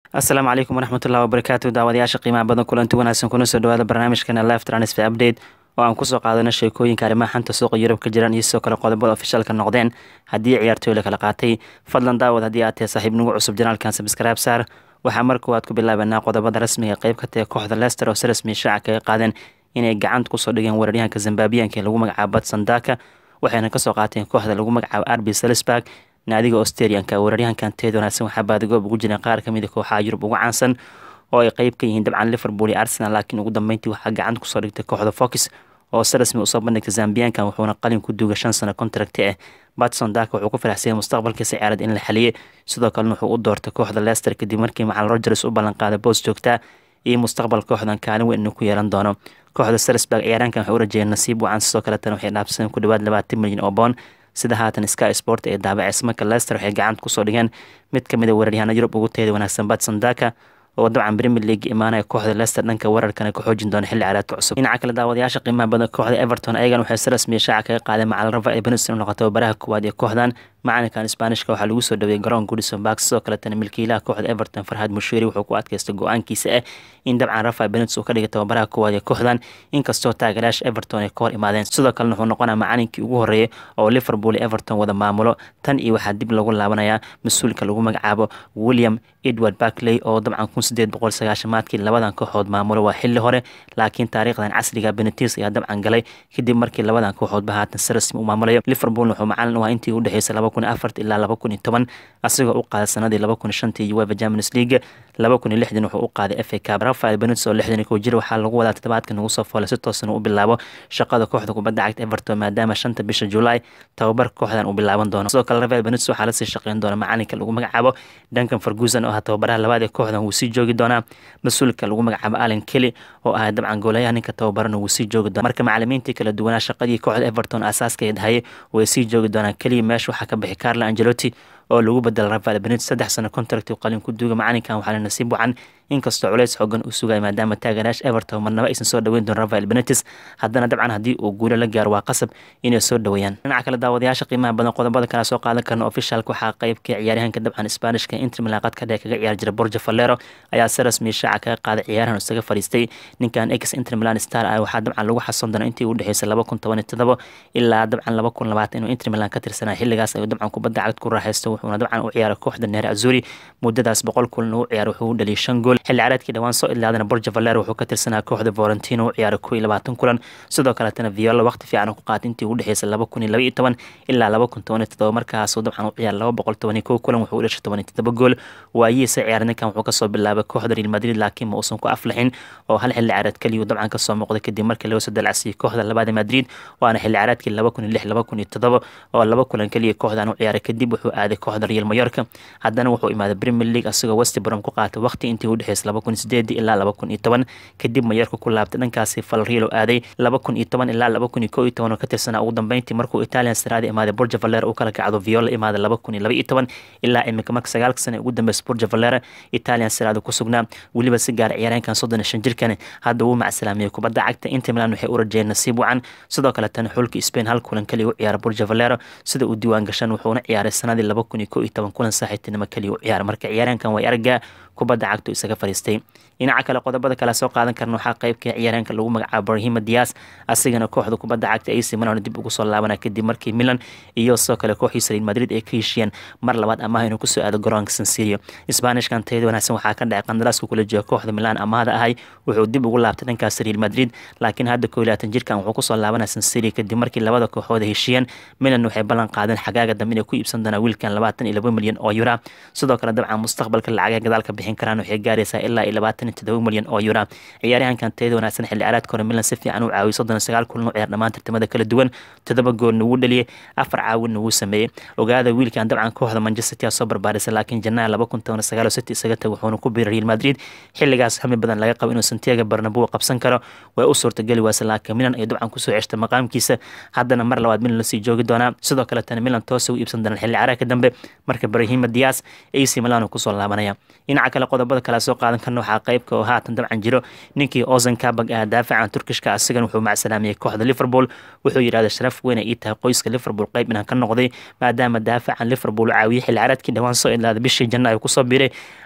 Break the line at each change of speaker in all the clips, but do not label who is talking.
asalaamu calaykum waraxmatullahi wabarakaatu daawadayaasha qiimaha badan kulanti wanaagsan kuna soo dhawaada barnaamijkana live transfer update oo aan kusoo qaadano sheekooyinka arrimaha xanta suuqa yurub ka jiraan iyo sidoo kale qodobada ofishaalka noqdeen haddii ciyaartooy la kala qaatay fadlan daawad haddii aad tahay saaxiib nagu cusub janaalkan sabskaraab saar waxaa mar koowaad ku bilaabanaa qodobada rasmiga qeyb ka tahay kooxda leicester oo si rasmiya shaaca kaga qaadeen inay gacanta kusoo dhigeen weeraryahanka zambaabiyanka ee lagu magacaabo batsandaka waxayna kasoo qaateen kooxda lagu magacaabo arbi salisburg naadiga australianka weeraryahankan teed wanaagsan waxaa baadigoob ugu jireen qaar kamid a kooxaha yurub ugu caansan oo ay qeyb ka yihiin dabcan liverpool iyo arsenal laakiin ugu dambeyntii waxaa gacanta kusoo dhigtay kooxda fox oo si rasmi usoo bandhigtay zambiyankan wuxuuna qalin ku duuga shan sano contracti ah batson daka wuxuu ku faraxsayay mustaqbalkiisa ciyaarad in la xaliyey sidoo kalena wuxuu u doortay kooxda leicester kadib markii macal rogers u ballanqaaday boos joogtaa iyo mustaqbal kooxdan kaalin weyn inuu ku yeelan doono kooxda salisburg ciyaaraankan waxay u rajeeyeen nasiib wacan sidoo kaletana waxay dhaafsadeen ku dhawaad labaatan milyan oo boon sida haatan sky sport ee daabaceysa marka leicester waxay gacanta kusoo dhigeen mid kamid a weeraryahaana yurub ugu tayada wanaagsan batson daka oo dabcan premier league imaanaya kooxda leicester dhanka weerarkana ka xoojin doona xilli caraadka cusub dhinaca kale daawadayaasha qiimaha badan kooxda everton ayagan waxay si rasmiya shaaca kaga qaadeen macal rafa ee beniston noqotay baraha koowaad ee kooxdan macalinkan isbaanishka waxaa lagu soo dhaweeyey garoon goodison park sidoo kaletana milkiilaha kooxda everton farhad mushiiri wuxuu ku adkaystay go-aankiisa ah in dabcan rafa benits uu ka dhigay tababaraha koowaad ee kooxdan inkastoo taageerayaasha everton ay ka hor imaadeen sidoo kalena wuxuu noqonaa macalinkii ugu horreeyay oo liverpool iyo everton wada maamulo tan iyo waxaa dib lagu laabanayaa mas-uulka lagu magacaabo william edward barkley oo dabcan kun sideed boqol sagaashamaadkii labadan kooxood maamulo waa xilli hore laakiin taariikhdan casriga benetis ayaa dabcan galay kadib markii labadan kooxoodba haatan si rasmi u maamulayo liverpool wuxuu macalin u ah intii u dhexeysay laba kun afart ilaa laba kun iyo toban asigoo u qaaday sanadii laba kun shantii uefa champions league laba kun iyo lixdan wuxuu u qaaday f a cab rafael benetis oo lixdan kow jir waxaa lagu wadaa toddobaadka nagu soo foolay si toosan u bilaabo shaqada kooxda kubadda cagta everton maadaama shanta bisha julaay tababar kooxdan uu bilaaban doono sidoo kale rafael benetis waxaa lasii shaqeyn doona macalinka lagu magacaabo duncan ferguson oo ah tababaraha labaad ee kooxdan wuu sii joogi doonaa mas-uulka lagu magacaabo allen kelly oo ah dabcan goolayaha ninka tababarana wuu sii joogi doona marka macalimiintii kala duwanaa shaqadii kooxda everton aasaaska dhahaye way sii joogi doonaan keliya meesha waxaa ka bixi carlo angelotti oo lagu bedela rafael benet saddex sano contract qalin ku duuga macalinkan waxaa la nasiib wacan inkastoo culeys xoogan u sugaya maadaama taageerayaasha everton marnaba aysan soo dhaweyn doon rafael benetis haddana dabcan haddii uu guulo la gaaro waa qasab inay soo dhaweeyaan dhinaca kale daawadayaasha qiimaha badan qodobada kale soo qaadan karna ofishaalka waxaa qeybka ciyaaryahanka dabcan isbaanishka inter milan qadka dheer kaga ciyaar jira borja valero ayaa si rasmiya shaaca kaga qaaday ciyaarahan isaga fadhiistay ninkan ex inter milan star ah waxaa dabcan lagu xasoon doona intii u dhexeysay laba kun toban iyo todobo ilaa dabcan laba kun labaatan inuu inter milan ka tirsanaa xilligaas ayuu dabcan kubadda cagd ku raaxaysto wuxuuna dabcan u ciyaaray kooxda neer azuri muddadaas boqol kulan u ciyaar wuxuu u dhaliyay shan gool xilli caraadkii dhawaan soo idlaadana borja valero wuxuu ka tirsanaa kooxda volentino u ciyaaray kow iyo labaatan kulan sidoo kaletana viola waqti fiican ku qaatay intii u dhexeysay laba kun iyo laba iyo toban ilaa laba kun toban iyo todoba markaasuu dabcan u ciyaaray laba boqol toban iyo kow kulan wuxuu u dhashay toban iyo todoba gool waayihiisa ciyaar ninkan wuxuu kasoo bilaabay kooxda real madrid laakiin ma uusan ku aflaxin oo hal xilli caraad keliyu dabcan kasoo muuqday kadib markii laga soo dalacsiiyey kooxda labaada madrid waana xilli caraadkii laba kun iyo lix laba kun iyo todoba oo laba kulan keliya kooxdan u ciyaaray kadib wuxuu aaday kooxda real mayorka haddana wuxuu imaaday premier league asagoo westbrom ku qaatay waqti intii u dhexeysay laba kun sideedii ilaa laba kun iyo toban kadib mayorka ku laabtay dhankaasi falriilo aaday laba kun iyo toban ilaa laba kun iyo kow iyo toban oo ka tirsanaa ugu dambeyntii markuu italian saraada imaaday borja valera uu kala kacdo viola imaaday laba kun iyo laba iyo toban ilaa imika marka sagaalka sana ugu dambeysay borja valera italian saraada ku sugnaa weliba si gaar ciyaareenkan soddon iyo shan jirkan hadda wuu macsalaamiyey kubadda cagta inter milan waxay u rajeyeen nasiib wacan sidoo kaletana xulka spain hal kulan kaliya u ciyaara borja valero sida uu diiwaan gashan wuxuuna ciyaaray sanadii laba kun iyo kow iyo toban kulan saaxiibtinimo kaliya u ciyaara marka ciyaareenkan way argaa kubadda cagtu isaga fadhiistay dhinaca kale qodobada kale soo qaadan karna waxaa qeybka ciyaareenka lagu magacaabo brahima dias asigana kooxda kubadda cagta ac milan dib ugu soo laabana kadib markii milan iyo sidoo kale kooxiisa real madrid ay ka heshiyeen mar labaad amaah inuu kusoo aado garoonka sansirio isbaanishkan tayada wanaagsan waxaa ka dhacay qandaraaska kula jooga kooxda milan amaahda ahay wuxuu dib ugu laabtay dhankaas real madrid laakiin hadda koo labaatan jirkan wuxuu kusoo laabanaya sansirio kadib markii labada kooxood heshiyeen milan waxay ballan qaadeen xagaaga dambe inay ku iibsan doonaa wiilkan labaatan iyo laba milyan oo yura sidoo kale dabcan mustaqbalka lacagaha gadaalka bixin karaan waxay gaaraysaa ilaa iyo labaatan iyo todoba milyan oo yura ciyaaryahankan tayada wanaagsan xilli caraadka hore milan si fiican u caawiyay soddon iyo sagaal kulan u ciyaar dhammaan tartamada kala duwan todoba goolna wuu dhaliyey afar caawinna wuu sameeyey ogaada wiilkan dabcan kooxda manchester city soo barbaarisay laakiin janaaha laba kun toban sagaal oo city isaga tag wuxuuna ku biiray real madrid xilligaas hami badan laga qabo inuu santiago barnabo qabsan karo way u suurtageli waase laakiin milan ay dabcan kusoo ceshtay maqaamkiisa haddana mar labaad milan lasii joogi doonaa sidoo kaletana milan toosa u iibsan doonaan xilli caraadka dambe marka brahima dias ac milan kusoo laabanaya dhinaca kale qodobada kale soo qaadan karna waxaa qeybka oo haatan dabcan jiro ninkii ozan kabag ah daafacan turkishka asigan wuxuu macsalaamiyey kooxda liverpool wuxuu yidhahday sharaf weyn ay ii tahay qoyska liverpool qeyb inaan ka noqday maadaama daafacan liverpool caawiyey xilli caraadkii dhawaan soo idlaaday bishii janna ay kusoo biiray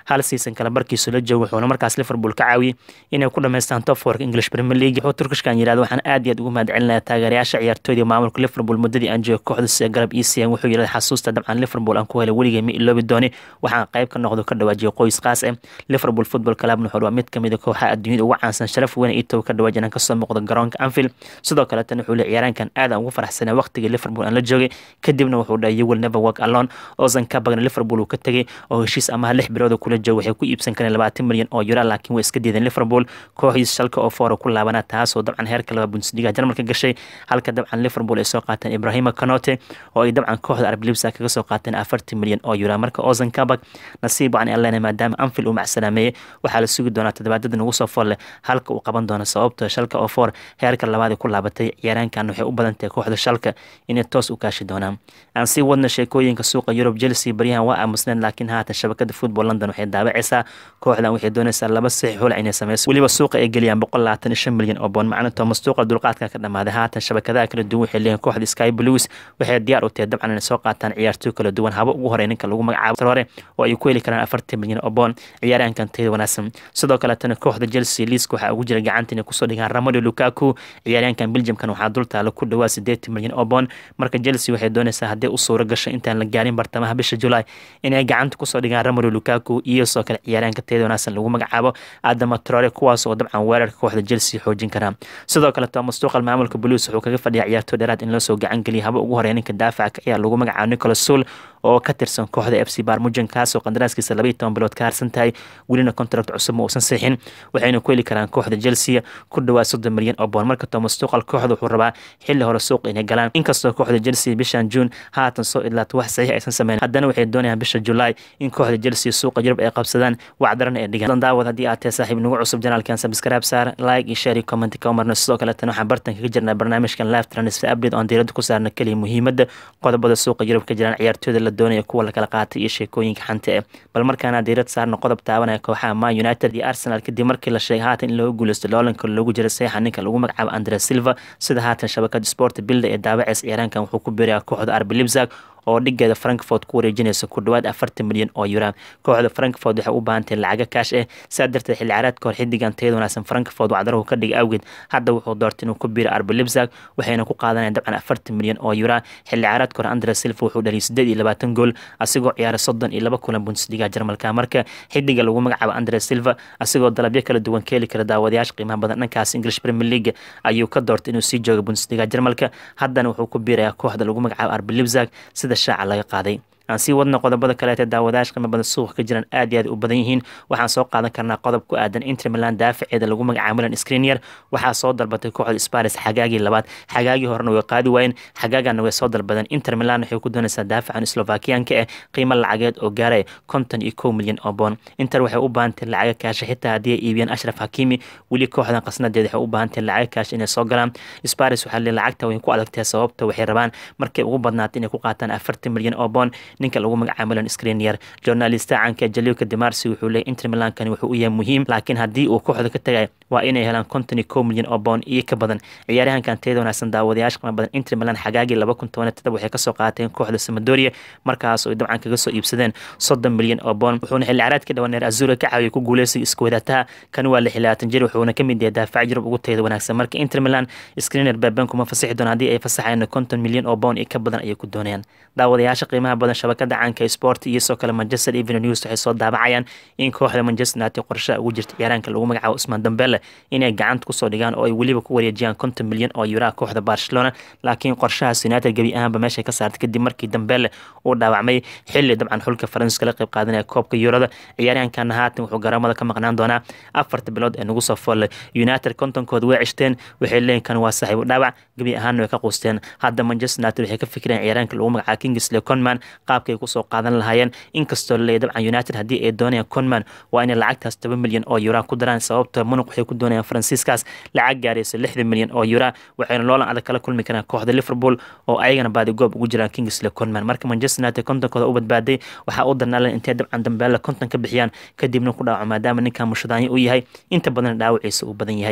hal season kale barkiisu la joogo wuxuuna markaas liverpool ka caawiyey inay ku dhamaystaan top fourka english premier league wuxuu turkishkan yidhahda waxaan aad iyo aad ugu mahadcelinayaa taageerayaasha ciyaartooyda maamulka liverpool muddadii aan joogo kooxda sida garab ecn wuxuu yidhahda xasuusta dabcan liverpool aan ku helay weligay ma iloobi dooni waxaan qayb ka noqdo ka dhawaajiyay qoys qaas ah liverpool football club wuxuu waa mid kamid a kooxaha adduunyada ugu caansan sharaf weyn itow ka dhawaaj inaan kasoo muuqdo garoonka anfield sidoo kaleetana wuxuu le ciyaaraankan aad aan ugu faraxsanay waqtigii liverpool aan la joogay kadibna wuxuu dhahay you will never work alone ozan kabagna liverpool uu ka tegay oo heshiis amaha lix bilooda kula jooga waxay ku iibsan kareen labaatan milyan oo euro laakiin way iska diideen liverpool kooxdiis shalka oo foora ku laabana taasoo dabcan heerka laba bundesliga jarmalka gashay halka dabcan liverpool ay soo qaateen ibrahima kanote oo ay dabcan kooxda arab libsa kaga soo qaateen afartan milyan oo euro marka ozan kabag nasiib wacan elena maadaama anfield uu macsalaameeyey waxaa la sugi doonaa toddobaadada nagu soo fool leh halka uu qaban doono sababto shalka oo foor heerka labaad ku laabatay ciyaaraankan waxay u badan tahay kooxda shalka inay toos u kaashi doonaan aan sii wadna sheekooyinka suuqa yurub chelsea baryahan waa aamusneen laakiin haatan shabakada football london waxay daawacaysaa kooxdan waxay doonaysaa laba saxiix hula inay sameyso weliba suuqa ay geliyaan boqol labaatan iyo shan milyan oo boon macna thomas tuuqa dulqaadka ka dhamaaday haatan shabakadaha kala duwan waxay leeyihin kooxda sky blues waxay diyaar u tahay dabcan inay soo qaataan ciyaartooy kala duwan haba ugu horey ninka lagu magacaabo trore oo ay ku heli karaan afartan milyan oo boon ciyaaraankan tayada wanaagsan sidoo kaletana kooxda chelsea liiska waxaa ugu jira gacanta inay kusoo dhigaan ramado lukaku ciyaaryaankan belgiumkan waxaa dultaala ku dhawaa sideetan milyan oo boon marka chelsea waxay doonaysaa haddii u suuro gasho intaan la gaarin bartamaha bisha julaay inay gacanta kusoo dhigaan ramado lukaku iyo soo kale ciyaaryaanka tayada wanaagsan lagu magacaabo adama trore kuwaas oo dabcan weerarka kooxda chelsea xoojin karaa sidoo kale thomas tuqal maamulka blues wuxuu kaga fadhiya ciyaartooy dheeraad in loo soo gacan geliya haba ugu horeya ninka daafaca ka ciyaar lagu magacaabo nicolas sul oo ka tirsan kooxda f c barmujan kaasoo qandaraaskiisa labaiyo toban bilood ka harsan tahay welina contract cusub ma uusan siixin waxayna ku heli karaan kooxda chelsea ku dhawaa soddon milyan oo boon marka thomas tuqal kooxda wuxuu rabaa xilli hore suuq inay galaan inkastoo kooxda chelsea bishan june haatan soo idlaato wax saxiix aysan sameyn haddana waxay doonayaan bisha julaay in kooxda chelsea suuqa yurub ay qabsadaan wacdarana ay dhigaan daawad haddii aad tahay saaxiib nagu cusub janaalkan subscribe saar like iyo share iyo comment ka umarna sidoo kaleetana waxaan bartan kaga jirnaa barnaamijkan live transfer update oon diiradda ku saarna keliya muhiimadda qodobada suuqa yurub ka jiraan ciyaartooyda la doonaya kuwa lakala qaatay iyo sheekooyinka xanta eh bal markaana diirad saarna qodob taabanaya kooxaha man united iyo arsenal kadib markii la sheegay haatan in looga guuleysto loolanka loogu jira saxiixa ninka lagu magacaabo andre silva sida haatan shabakada sport bilda ee daawaceys ciyaaraankan wuxuu ku biirayaa kooxda arbi libzag oo dhigeeda frankfort ku wareejinaysa ku dhawaad afartan milyan oo euro kooxda frankfort waxay u baahantahay lacaga kaash ah sidaa darteed xilli ciyaareedka hor xidigan tayada wanaagsan frankfort wacdarahu ka dhigay awgeed hadda wuxuu doortay inuu ku biiro arbi libzag waxayna ku qaadanaya dabcan afartan milyan oo euro xilli ciyaareedka hore andre silva wuxuu dhaliyay sideed iyo labaatan gool asigoo ciyaaray soddon iyo laba kulan bundesliga jarmalka marka xidiga lagu magacaabo andre silva asigoo dalabyo kala duwan ka heli kara daawadayaasha qiimaha badan dhankaas english premier league ayuu ka doortay inuu sii joogo bundesliga jarmalka haddana wuxuu ku biirayaa kooxda lagu magacaabo arbi libzag sida shaaca laga qaaday aan sii wadna qodobada kaleete daawadayash qiimo badan suuqa ka jiraan aad iyo aad u badan yihiin waxaan soo qaadan karnaa qodob ku aadan inter milan daafaceeda lagu magacaabo milan screener waxaa soo dalbatay kooxda sparis xagaagii labaad xagaagii horena way qaadi waayeen xagaagana way soo dalbadeen inter milan waxay ku doonaysaa daafacan slovakiyanka ah qiimo lacageed oo gaaraya konton iyo kow milyan oo boon inter waxay u baahantahay lacaga kaasha xitaa haddii ay iibiyaan ashraf hakimi weli kooxdan qasnadeeda waxay u baahantahay lacaga kaasha inay soo galaan sparis waxaa lee lacagta way ku adagtahay sababta waxay rabaan markay ugu badnaatay inay ku qaataan afartan milyan oo boon ninka lagu magacaabo milan screener journalista caanka jaliuka demarsi wuxuu leeyay inter milankani wuxuu u yahay muhiim laakiin haddii uu kooxda ka tagay waa inay helaan konton iyo kow milyan oo boon iyo ka badan ciyaaryahankan tayada wanaagsan daawadayaasha qiimo badan inter milan xagaagii laba kun toban todoba waxay kasoo qaateen kooxda samadoria markaas ay dabcan kaga soo iibsadeen soddon milyan oo boon wuxuuna xilli ciyaareedka dhawaneer azura ka caawiyay ku guuleysiga isku wadataha kan waa lix labaatan jir wuxuuna ka mid yahay daafac yurub ugu tayada wanaagsan marka inter milan screener baaban kuma fasixi doon haddii ay fasaxayaan konton milyan oo boon iyo ka badan ayay ku doonayaan daawadayaasha qiimaha badan shabakada caanka sport iyo soo kale manchester evening news waxay soo daabacayaan in kooxda manchester united qorshaha ugu jirta ciyaaraanka lagu magacaabo usmaan dambele inay gacanta kusoo dhigaan oo ay weliba ku wareejiyaan konton milyan oo yuraa kooxda barcelona laakiin qorshahaas united gebi ahaanba meeshay ka saartay kadib markii dambele uu dhaawacmay xilli dabcan xulka faransiiska la qayb qaadanaya koobka yurada ciyaaryahankana haatan wuxuu garoomada ka maqnaan doonaa afarta bilood ee nagu soo foollay united kontonkooda way cishteen waxay leeyihin kan waa saaxiibu dhaawac gebi ahaanna way ka quusteen hadda manchester united waxay ka fikireen ciyaaraanka lagu magacaabo kingsley conman qaabkay kusoo qaadan lahaayeen inkastoo laleeyahy dabcan united haddii ay doonayaan conman waa inay lacagtaas toban milyan oo yuraa ku daraan sababto munuq waxay ku doonayaan faransiiskaas lacag gaaraysa lixdan milyan oo yuraa waxayna loolan adag kala kulmi karaan kooxda liverpool oo ayagana baadigoob ugu jiraan kingsley conman marka manchester united kontonkooda u badbaaday waxaa u darnaaleen intay dabcan dambeelle konton ka bixiyaan kadibna ku dhaawaco maadaama ninkan mushadaanyo u yahay inta badan dhaawaciisa uu badan yahay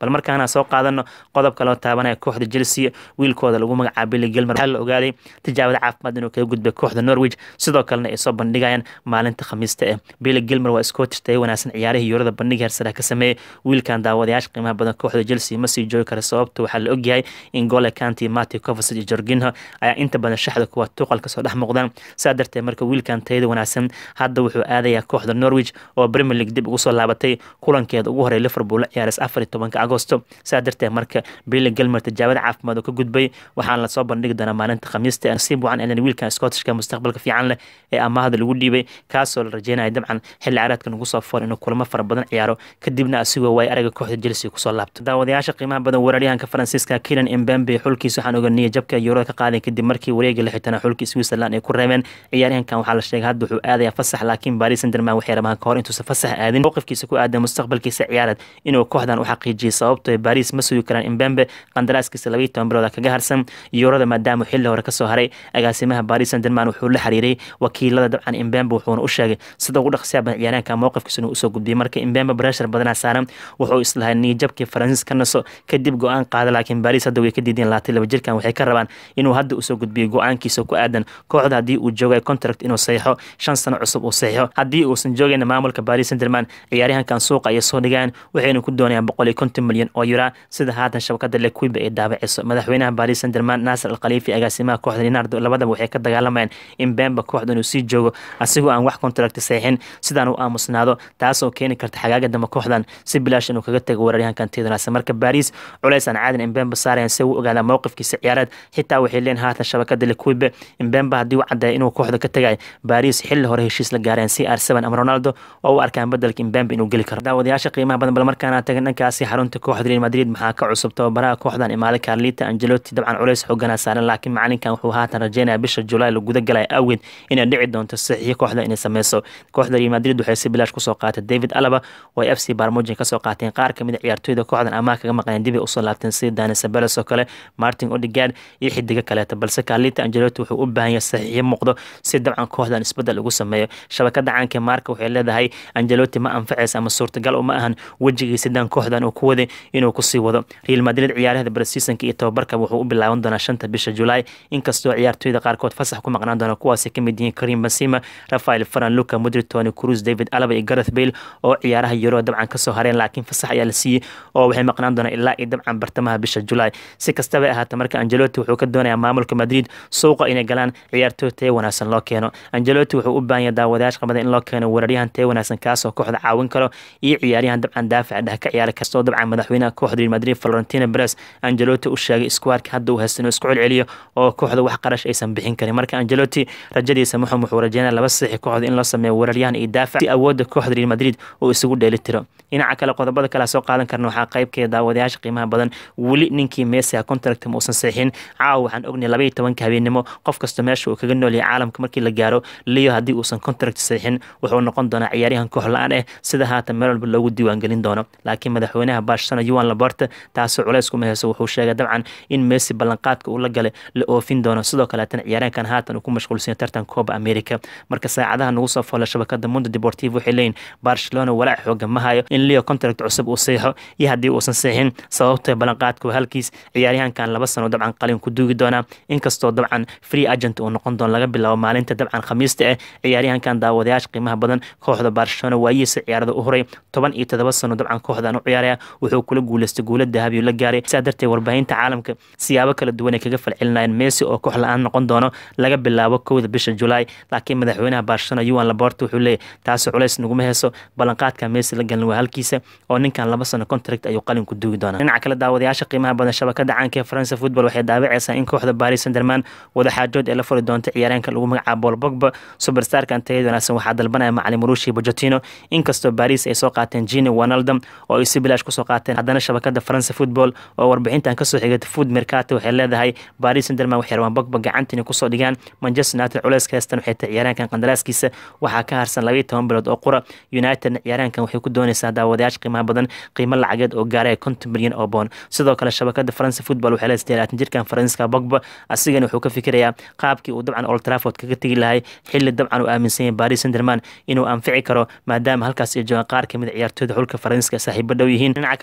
bal markaana soo qaadano qodobka loo taabanaya kooxda chelsea wiilkooda lagu magacaabo billy gilmer waxaa la ogaaday tijaabada caafimaad inuu kaga gudbay kooxda norwich sidoo kalena ay soo bandhigayaan maalinta khamiista eh billy gilmer waa scottish tayo wanaagsan ciyaarihii yuurada bandhiga hersara ka sameeyey wiilkan daawadayaasha qiimaha badan kooxda chelsea ma sii joogi kara sababta waxaa la ogyahay in gole kanti mati covasig iyo jorginho ayaa inta badan shaxda kuwa tuqal kasoo dhex muuqdaan saa darteed marka wiilkan tayada wanaagsan hadda wuxuu aadayaa kooxda norwich oo premier league dib ugu soo laabatay kulankeeda ugu horey liverpool la ciyaaray afar iyo tobanka agosto saa darteed marka billy gilmer tijaabada caafimaad oo ka gudbay waxaana lasoo bandhigi doonaa maalinta khamiista nasiib wacan elen wiilkan scottishka mustaqbalka fiican leh ee amaahda lagu dhiibay kaasoo la rajeynaya dabcan xilli caraadkan ugu soo foor inuu kulamo fara badan ciyaaro kadibna asigoo waay araga kooxda chelsea kusoo laabto daawadayaasha qiimaha badan weeraryahanka faransiiska kilan embembe xulkiisa waxaan oganiyay jabka yuurada ka qaaday kadib markii wareega lixitana xulkii switzerland ay ku reebeen ciyaaryahankan waxaa la sheegay hadda wuxuu aadayaa fasax laakiin paris saint-germain waxay rabaan ka hor intuusan fasax aadin mowqifkiisa ku aadan mustaqbalkiisa ciyaareed inuu kooxdan u xaqiijiyay sababtoo paris ma sugi karaan embembe qandaraaskiisa labayo toban bilooda kaga harsan yuurada maadaama xilli hore kasoo haray agaasimaha paris saint-germain wuxuu la xiriiray wakiilada dabcan embembe wuxuuna u sheegay sida ugu dhaqsiya badan ciyaaryahanka mowqifkiisa inuu usoo gudbiyay marka embembe breshar badanaa saaran wuxuu islahay niyajabkii faransiis ka naso kadib go-aan qaada laakiin baris hadda way ka diideen labaatan laba jirkan waxay ka rabaan inuu hadda usoo gudbiyo go-aankiisa ku aadan kooxda haddii uu joogay contract inuu saxiixo shan sano cusub uu saxiixo haddii uusan joogayna maamulka paris saint-germain ciyaaryahankan suuqa ayay soo dhigaan waxayna ku doonayaan boqol iyo konton milyan oo yura sida haatan shabakada lequiba ay daabaceyso madaxweynaha paris saint-germain nasir alkhaliifi agaasimaha kooxda leonardo labadaba waxay ka dagaalamayaan in bemba kooxda inuu sii joogo asigoo aan wax contract saxiixin sidaan u aamusnaado taasoo keeni karta xagaaga dambe kooxdan si bilaash inuu kaga tago weeraryahankan tiidanaasa marka baris culays aan caadin imbemba saarayan si uu ogaada mowqifkiisa ciyaareed xitaa waxay leen haatan shabakada lequibe imbemba haddii u caddeeya inuu kooxda ka tagay baris xilli hore heshiis la gaareen c r seven ama ronaldo oo u arkaan bedelka imbemba inuu geli karo daawadayaasha qiimaha badan bal markaana tagan dhankaasi xarunta kooxda real madrid maxaa ka cusub tababaraha kooxdan imaaday carlita angeloti dabcan culays xooganaa saaran laakiin macalinkan wuxuu haatan rajeynaya bisha julaay la guda galaya awgeed inay dhici doonto saxiixyo kooxda inay sameyso kooxda real madrid waxay si bilaash kusoo qaatay david alaba oo ay f c barmujin kasoo qaateen qaar kamid a ciyaartooyda kooxdan amaah kaga maqneen dib ay usoo laabteen sida dani sabeles oo kale martin odigard iyo xidigo kaleeta balse carlita angeloti wuxuu u baahan yahay saxiixyo muuqdo si dabcan kooxdan isbedel ugu sameeyo shabakada caanka marka waxay leedahay angeloti ma anfacaysa ama suurtagal uma ahan wejigiisa dan kooxdan uu ku waday inuu kusii wado real madrid ciyaarahda barseasonka iyo tababarka wuxuu u bilaaban doonaa shanta bisha julaay inkastoo ciyaartooyda qaarkood fasax ku maqnaan doona kuwaasi kamid yihiin karim basima rafael faran luca mudri tony cruz david alaba iyo gareth bale oo ciyaaraha yuro dabcan kasoo hareen laakiin fasax ayaa la siiyey oo waxay maqnaan doonaa ilaa iyo dabcan bartamaha bisha julaay si kastaba ahaata marka angeloti wuxuu ka doonayaa maamulka madrid suuqa inay galaan ciyaartooy taya wanaagsan loo keeno angeloti wuxuu u baahan yahay daawadayaasha qabada in loo keeno weeraryahan taya wanaagsan kaasoo kooxda caawin karo iyo ciyaaryahan dabcan daafaca dheh ka ciyaara kastoo dabcan madaxweynaha kooxda real madrid florentino perez angeloti u sheegay iskuwaarka hadda uu haysta inuu isku celceliyo oo kooxda wax qarash aysan bixin karin marka angeloti rajadiisa muxum wuxuu rajeynaya laba saxi kooxda in loo sameeyo weeraryahan iyo daafac si awoodda kooxda real madrid uu isugu dheeli tiro dhinaca kale qodobada kale soo qaadan karna waxaa qaybkeeda daawadayaasha qiimaha badan weli ninkii meesiha contract ma uusan saxiixin caawa waxaan ognay labaiyo tobanka habeenimo qof kasta meesha uu kaga nool yahay caalamka markii la gaaro leo haddii uusan contract saxiixin wuxuu noqon doonaa ciyaaryahan koox la-aan eh sida haatan meel walba loogu diiwaangelin doono laakiin madaxweynaha barcelona yuan laborte taasoo culays kuma heyso wuxuu sheegay dabcan in messi ballanqaadka uu la galay la oofin doono sidoo kaleetana ciyaaryahankan haatan uu ku mashquulsan tartan coba america marka saacadaha nagu soo foolay shabakada mundo deportivo waxay leeyihin barcelona walaac xooga ma hayo in leo contract cusub uu seexo iyo haddii uusan seexin sababtoo ballanqaadka waa halkiis ciyaaryahankan laba sano dabcan qalin ku duugi doonaa inkastoo dabcan free agent uu noqon doono laga bilaabo maalinta dabcan khamiista ah ciyaaryahankan daawadayaasha qiimaha badan kooxda barcelona waayihiisa ciyaarada u horay toban iyo todoba sano dabcan kooxdan u ciyaaraya wuxuu kula guuleystay guula dahabiyo la gaaray sidaa darteed warbaahinta caalamka siyaabo kala duwan ay kaga falcelinayeen messi oo koox la-aan noqon doono laga bilaabo kowda bisha julaay laakiin madaxweynaha barcelona yuan laborte wuxuu leeyahy taasi culays naguma heeso ballanqaadka messi la galin waa halkiisa oo ninkan laba sano contract ayuu qalin ku duugi doonaa dhinaca kale daawadayaasha qiimaha badan shabakada caanka ee faransa football waxay daawaceysaa in kooxda paris saint-germain wadaxaajood ee la furi doonta ciyaaryahanka lagu magacaabo paul bogba superstarkan tayada wanaagsan waxaa dalbanaya macalin marushi bojotino inkastoo paris ay soo qaateen gini wanaldam oo ay si bilaash kusoo qaateen haddana shabakada faransa football oo warbixintan kasoo xigata food mercato waxay leedahay paris saint-germain waxay rabaan bogba gacanta inay kusoo dhigaan manchester united culeyska heestan waxay tahay ciyaaryahankan qandaraaskiisa waxaa ka harsan labaiyo toban bilood oo qura unitedna ciyaaryahankan waxay ku dooneysaa daawadayaasha qiimaha badan qiimo lacageed oo gaaraya konton milyan oo boon sidoo kale shabakada faransa football waxay leedahay labaatan jirkan faransiska bogba asigana wuxuu ka fikirayaa qaabkii uu dabcan old trafford kaga tegi lahay xilli dabcan uu aaminsan yahay paris saint-germain inuu anfici karo maadaama halkaas ay joogaan qaar kamid a ciyaartooyda xulka faransiska saaxiibo dhow yihiin dhinaca kale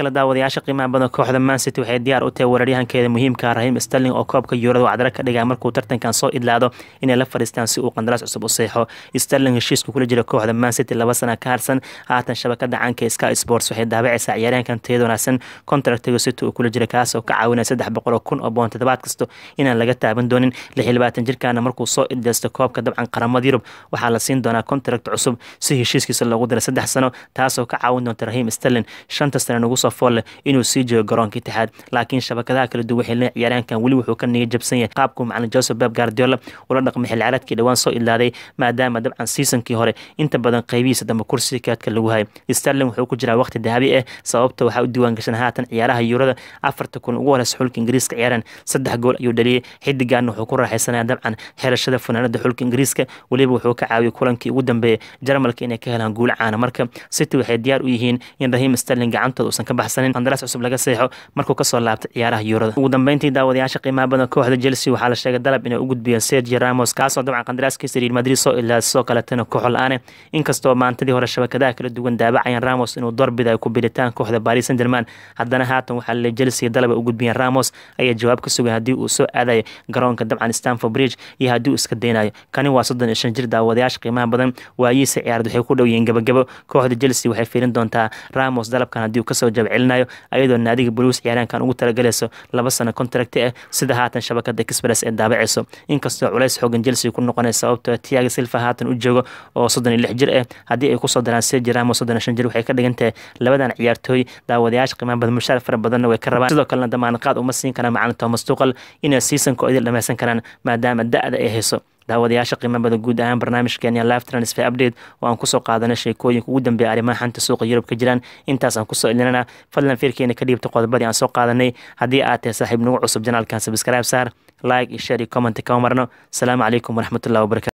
kale daawadayaasha qiimaha badan kooxda man city waxay diyaar u tahay weeraryahankeeda muhiimka rahiim sterling oo koobka yuurada wacdara ka dhigaa markuu tartankan soo idlaado inay la fadhiistaan si uu qandaraas cusub u seexo sterling heshiiska kula jira kooxda man city laba sana ka harsan haatan shabakada caanka sky sports waxay daabacaysaa ciyaaryahankan tayada wanaagsan contractiga city uu kula jira kaas oo ka caawinaya saddex boqol oo kun oo boon toddobaad kasto inaan laga taaban doonin lix iyo labaatan jirkaana markuu soo idlaysto koobka dabcan qaramada yurub waxaa la siin doonaa contract cusub si heshiiskiisa loogu dira saddex sano taasoo ka caawin doonta rahiim sterling shanta sane nagu soo foolle inuu sii joogo garoonka itixaad laakiin shabakadaha kala duwan waxay leeyihin ciyaaryahankan weli wuxuu ka niga jabsan yahay qaabkuu macalin joseph beb guardiola ula dhaqmay xilli ciyaareedkii dhowaan soo idlaaday maadaama dabcan seasonkii hore inta badan qaybihiisa dambe kursiga kaadka lagu hayay sterling wuxuu ku jiraa waqti dahabi ah sababta waxaa u diiwaan gashan haatan ciyaaraha yuurada afarta kun ugu horeysa xulka ingiriiska ciyaaraan saddex gool ayuu dhaliyey xidigaana wuxuu ku raaxaysanaya dabcan xerashada fanaanada xulka ingiriiska weliba wuxuu ka caawiyay kulankii ugu dambeeyay jarmalka inay ka helaan guul caana marka city waxay diyaar u yihiin in rahiim sterling gacantooda uusan ka baxsanin qandaraas cusub laga seexo markuu kasoo laabtay ciyaaraha yuurada ugu dambeyntii daawadayaasha qiimaha badan kooxda chelsea waxaa la sheegay dalab inay u gudbiyeen sergio ramos kaasoo dabcan qandaraaskiisa real madrid soo ilaa sidoo kaletana kooxo la-aane inkastoo maantadii hore shabakadaha kala duwan daabacayaan ramos inuu doorbidayo ku bilitaan kooxda paris saint german haddana haatan waxaa laleey chelsea dalaba u gudbiyeen ramos ayaa jawaab ka sugay haddii uu soo aadayo garoonka dabcan stanford bridge iyo haddii uu iska daynayo kani waa soddon iyo shan jir daawadayaasha qiimaha badan waayihiisa ciyaarad waxay ku dhow yihiin gabagabo kooxda chelsea waxay fiirin doontaa ramos dalabkan haddii uu kasoo jab celinayo ayadoo naadiga blues ciyaaraankan ugu talagalayso laba sano contract ah sida haatan shabakada express ee daabacayso inkastoo culays xoogan chelsea ku noqonay sababtoo tiaga silva haatan u joogo oo soddon iyo lix jir ah haddii ay kusoo daraan sergi ramos soddon iyo shan jir waxay ka dhigan tahay labadan ciyaartooy daawadayaasha qiimaha badan mushaar fara badanna way ka rabaan sidoo kalena damaanaqaad uma siin karaan macalin thomas tuqal inay seasonka oo idil dhameysan karaan maadaama da-da ay hayso daawadayaasha qiimo badan guud ahaan barnaamijkeena live transfer update oo aan kusoo qaadanay sheekooyinka ugu dambeeya arrimaha xanta suuqa yurub ka jiraan intaas aan kusoo ilinana fadlan fiirkeena ka dhiibta qodobadii aan soo qaadanay haddii aad tahay saaxiib nagu cusub janaalkan subscribe saar like iyo share iyo comment kama marno asalaamu calaykum waraxmatullahi wabarakatu